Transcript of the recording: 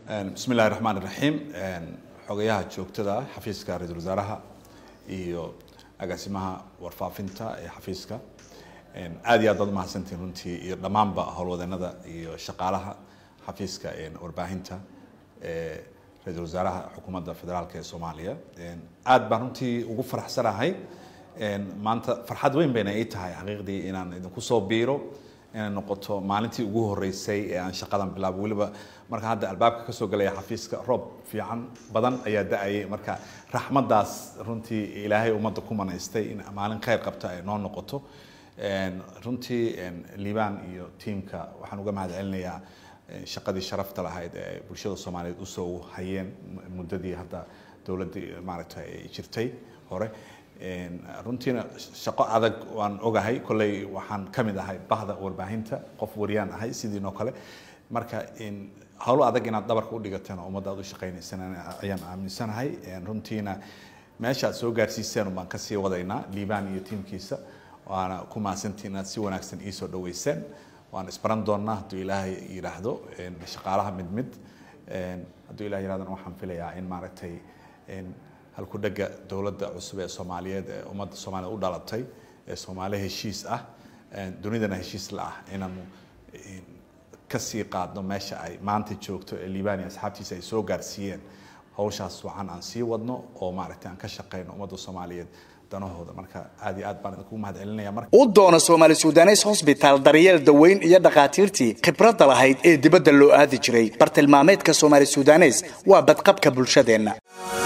bismi illahi raxmaan iraxiim xogayaha joogtada xafiiska ra-iisul wasaaraha iyo agaasimaha warfaafinta ee xafiiska aad iyo aad baad umahadsantihin runtii iyo dhammaanba howlwadeenada iyo shaqaalaha xafiiska warbaahinta ee ra-iisul wasaaraha xukuumadda federaalk ee soomaaliya aad baan runtii ugu faraxsanahay maanta farxad weyn bayna ii tahay xaqiiqdii inaan idinku soo biiro inay noqoto maalintii ugu horeysay ee aan shaqadan bilaabo weliba marka hadda albaabka kasoo galaya xafiiska roob fiican badan ayaa da-ayay marka raxmadaas runtii ilaahay ummadda ku manaystay in maalin khayr qabta ay noo noqoto runtii liibaan iyo tiimka waxaan uga mahad celinayaa shaqadii sharafta lahayd ee bulshada soomaaliyeed usoo hayeen muddadii hadda dowladdii maaragtay ay jirtay hore runtiina shaqo adag waan ogahay kolley waxaan ka mid ahay bahda warbaahinta qof waryaan ahay sidiinoo kale marka howlo adag inaad dhabarka u dhigateen oo ummadda aad u shaqaynaysaan ayaan aaminsanahay runtiina meesha aad soo gaarsiiseen baan kasii wadaynaa liibaan iyo tiimkiisa waana ku mahadsantiin inaad si wanaagsan iisoo dhaweyseen waan isbaran doonaa hadduu ilaahay yidhaahdo shaqaalaha mid mid hadduu ilahay yidhahdana waxaan filayaa in maaragtay halku dhega dowladda cusub ee soomaaliyeed ee ummadda soomaaliyed u dhalatay ee soomaali heshiis ah dunidana heshiis la ah inaanu kasii qaadno meesha ay maanta joogto ee liibaan iyo asxaabtiisa ay soo gaarsiiyeen hawshaas wacan aan sii wadno oo maaragtay aan ka shaqayno ummadda soomaaliyeed danahooda marka aad iyo aad baan idinku mahad celinaya marka u doono soomaali sudanes hosbitaal daryeel daweyn iyo dhakhaatiirtii khibradda lahayd ee dibadda loo aadi jiray bartilmaameedka soomaali sudanes waa badqabka bulshadeenna